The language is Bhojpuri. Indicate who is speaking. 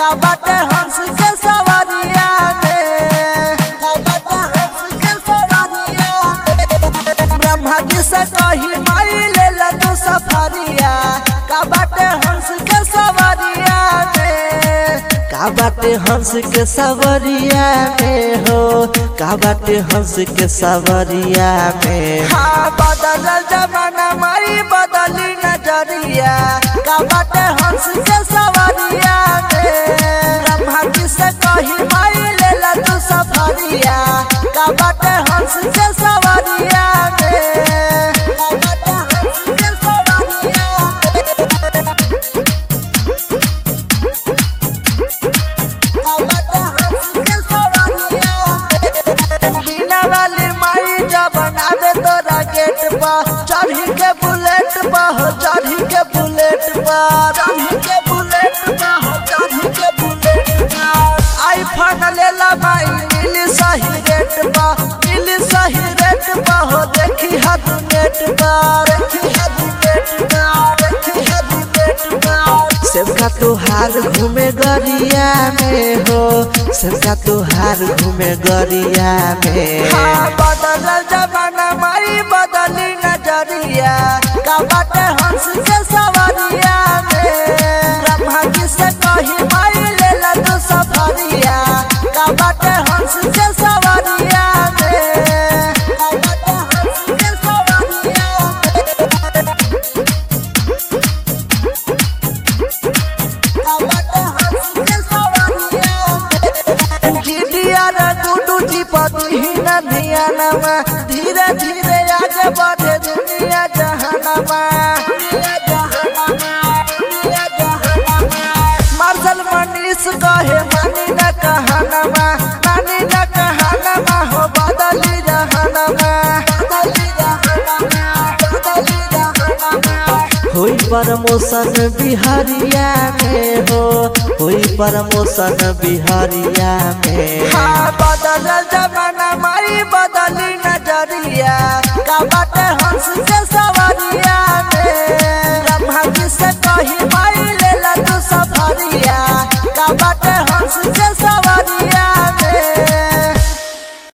Speaker 1: का बाटे हंस के सवारिया में का बाटे हंस के सवारिया में ब्रह्मा जी से कही माई ले ला तू सफारिया का बाटे हंस के सवारिया में का बाटे हंस के सवरिया में हो का बाटे हंस के सवरिया में हाँ बदल जमाना माई बदली नजरिया का बाटे हंस के सवरिया में ब्रह्मा जी से कही माई ले ला तू सफरिया का बाटे हंस के सवरिया में का बाटे हंस के सवरिया में बिना वाली माई जब बनावे तोरा गेट पर चढ़ी के बुलेट पर हो चढ़ी के बुलेट पर चढ़ी के बुलेट पर हो चढ़ी के बुलेट पर आईफोन लेला माई मिली सही रेट पर मिली सही रेट पर हो देखी हद नेट पर देखी हद नेट पर देखी हद नेट पर सबका तोहार घूमे गरिया में हो सबका तोहार घूमे गरिया में हाँ बदल जमाना माई बदली नजरिया का बाटे हंस के सवारिया में ब्रह्मा जी से कही माई ले ला तू सफरिया का बाटे हंस के सवारिया में का बाटे हंस के सवारिया में धीरे धीरे आगे बढ़े दुनिया जहानमा मार्शल मनीष कहे मानी न कहानमा मानी न कहानमा हो बदली जहानमा बदली जहानमा बदली जहानमा होई प्रमोशन बिहारिया में हो होई प्रमोशन बिहारिया में हाँ बदल जमाना माई बदली नजरिया का बाटे हंस के सवारिया